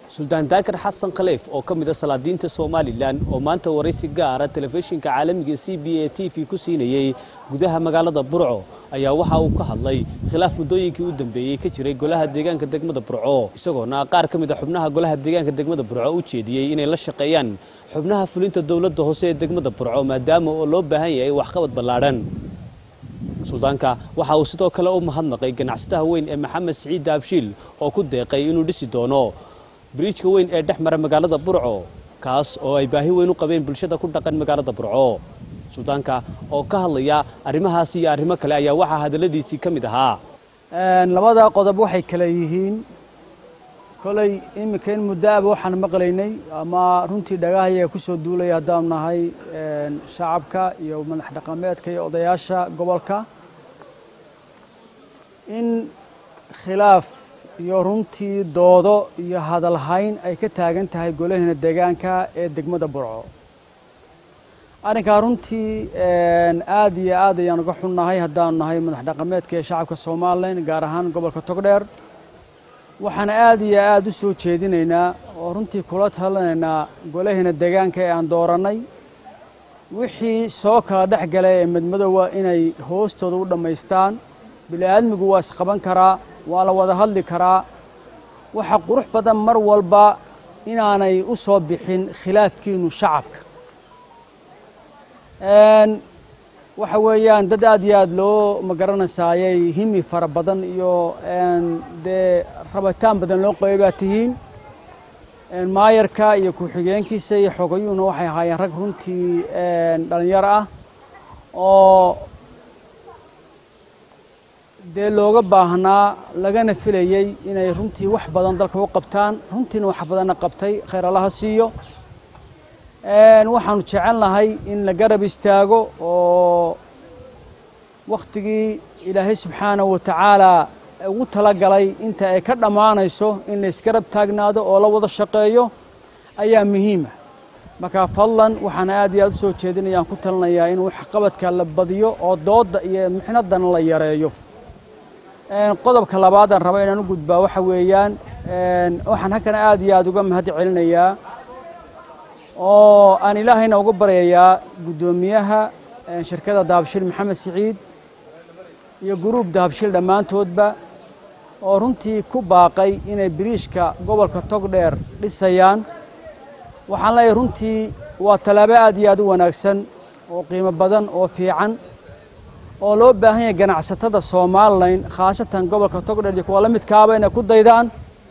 suldaan daakar xasan khaleef oo ka mid a salaadiinta somalilan oo maanta waraysi gaara telefishinka caalamiga c b a t v ku siinayey gudaha magaalada burco ayaa waxa uu ka hadlay khilaaf muddooyinkii u dambeeyey ka jiray golaha deegaanka degmada burco isagoona qaar ka mid a xubnaha golaha deegaanka degmada burco u jeediyey inay la shaqeeyaan xubnaha fulinta dowladda hoose ee degmada burco maadaama oo loo baahan yahay waxqabad ballaadhan suldaanka waxa uu sidoo kale u mahadnaqay ganacsadaha weyn ee maxamed siciid daabshiil oo ku deeqay inuu dhisi doono biriijka weyn ee dhex mara magaalada burco kaas oo ay baahi weyn u qabeen bulshada ku dhaqan magaalada burco suldaanka oo ka hadlaya arrimahaas iyo arrimo kale ayaa waxaa hadalladiisii ka mid ahaa labada qodob waxay kale yihiin kolay iminka in muddoaba waxaan maqlaynay ama runtii dhagahayaga ku soo duulaya haddaanu nahay shacabka iyo madax dhaqameedka iyo odayaasha gobolka in khilaaf iyo runtii doodo iyo hadalhayn ay ka taagan tahay golaheena deegaanka ee degmada burco arrinkaa runtii aad iyo aad ayaan uga xunnahay haddaanu nahay madax dhaqameedka ee shacabka somalilan gaar ahaan gobolka togdheer waxaan aad iyo aad u soo jeedinaynaa oo runtii kula talinaynaa golaheena deegaanka ee aan doorannay wixii soo kala dhex galay ee madmadowga inay hoostooda u dhammaystaan bili-aadmigu waa isqaban karaa waa la wada hadli karaa waxa qurux badan mar walba inaanay u soo bixin khilaafkiinu shacabka waxa weeyaan dad aad iyo aad loo magaranaysaayay himi fara badan iyo dee rabitaan badan loo qabay baa tihiin maayarka iyo ku-xigeenkiisa iyo xogayuhuna waxay ahaayeen rag runtii dhalinyaro ah oo dee looga baahnaa lagana filayey inay runtii wax badan dalka u qabtaan runtiina wax badanna qabtay khayr allaha siiyo waxaanu jecelnahay in la garab istaago oo wakhtigii ilaahay subxaanahu wa tacaalaa ugu talagalay inta ay ka dhammaanayso in la isgarab taagnaado oo la wada shaqeeyo ayaa muhiima markaa fadlan waxaan aad iyo aad u soo jeedinayaan ku talinayaa in waxqabadka la badiyo oo doodda iyo mixnaddana la yareeyo qodobka labaadaan raba inaan u gudbaa waxa weeyaan waxaan halkan aad iyo aad uga mahad celinayaa oo aan ilaahayna uga baryayaa guddoomiyaha shirkadda dahabshiil maxamed siciid iyo guruub dahabshiil dhammaantoodba oo runtii ku baaqay inay biriishka gobolka togdheer dhisayaan waxaan leeyahay runtii waa tallaabo aad iyo aad u wanaagsan oo qiimo badan oo fiican oo loo baahan yahay ganacsatada somalilan khaasatan gobolka togdheer iyo kuwa la midkaaba inay ku daydaan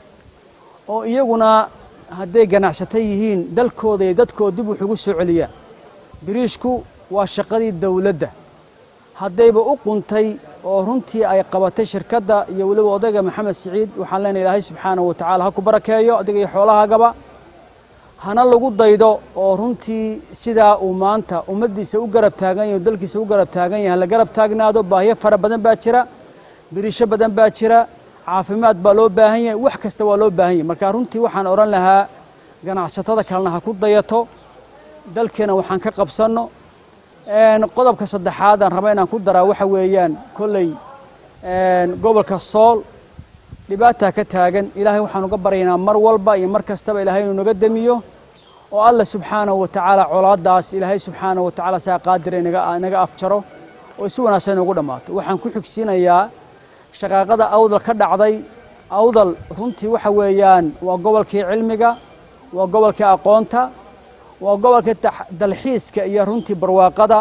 oo iyaguna hadday ganacsato yihiin dalkooda iyo dadkooda dib wuxugu soo celiyaa biriishku waa shaqadii dawladda haddayba u quntay oo runtii ay qabatay shirkadda iyo weliba odayga maxamed siciid waxaan leenahay ilaahay subxaanahu wa tacala ha ku barakeeyo adiga iyo xoolahaagaba hana lagu daydo oo runtii sidaa uu maanta ummaddiisa u garab taagan yahay o dalkiisa u garab taagan yahay la garab taagnaado baahiyo fara badan baa jira biriisho badan baa jira caafimaad baa loo baahan yahay wax kasta waa loo baahan yahay marka runtii waxaan odhan lahaa ganacsatada kalena ha ku dayato dalkeena waxaan ka qabsanno qodobka saddexaad aan raba inaan ku daraa waxa weeyaan kolley gobolka sool dhibaataa ka taagan ilaahay waxaan uga baryaynaa mar walba iyo mar kastaba ilaahay inuu naga demiyo oo alla subxaanahu wa tacaala colaaddaas ilaahay subxaanahu wa tacaala saa qaadira inaga afjaro oo si wanaagsan inugu dhammaato waxaan ku xigsiinayaa shaqaaqada awdal ka dhacday awdal runtii waxa weeyaan waa gobolkii cilmiga waa gobolkii aqoonta waa gobolkii dalxiiska iyo runtii barwaaqada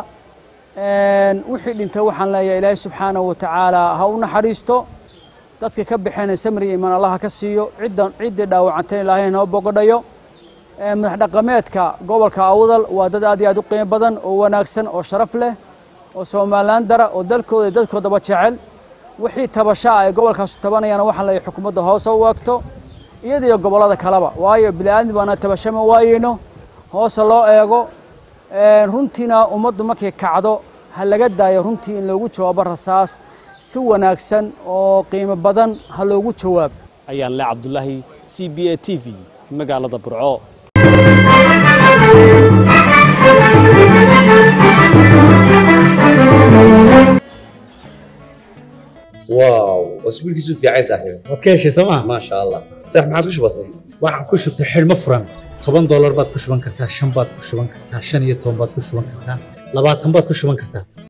wixii dhintay waxaan leeyahay ilaahay subxaanahu wa tacaala ha u naxariisto dadka ka baxeen samriya imaan allaha ka siiyo ciddan ciddii dhaawacantay ilaahay noo bogodhayo madax dhaqameedka gobolka awdal waa dad aad iyo aad u qiimo badan oo wanaagsan oo sharaf leh oo somalilan dara oo dalkooda iyo dadkoodaba jecel wixii tabashaa ay gobolkaasu tabanayaan waxaan leeyahay xukuumadda hoose u eegto iyada iyo gobollada kaleba waayo bili-aadmi baana tabashama waayeyno hoose loo eego runtiina ummaddu markay kacdo ha laga daayo runtii in loogu jawaabo rasaas si wanaagsan oo qiimo badan ha loogu jawaabo ayaan le cabdulaahi c b a t v magaalada burco واو واسبوعك في عايز صاحبي waad ka heshay sooma ما شاء الله صح ما عاد وش بصير waxaan ku shubtay xidhmo furan toban doolar baad ku shuban kartaa shan baad ku shuban kartaa shan iyo toban baad ku shuban kartaa labaatan baad ku shuban kartaa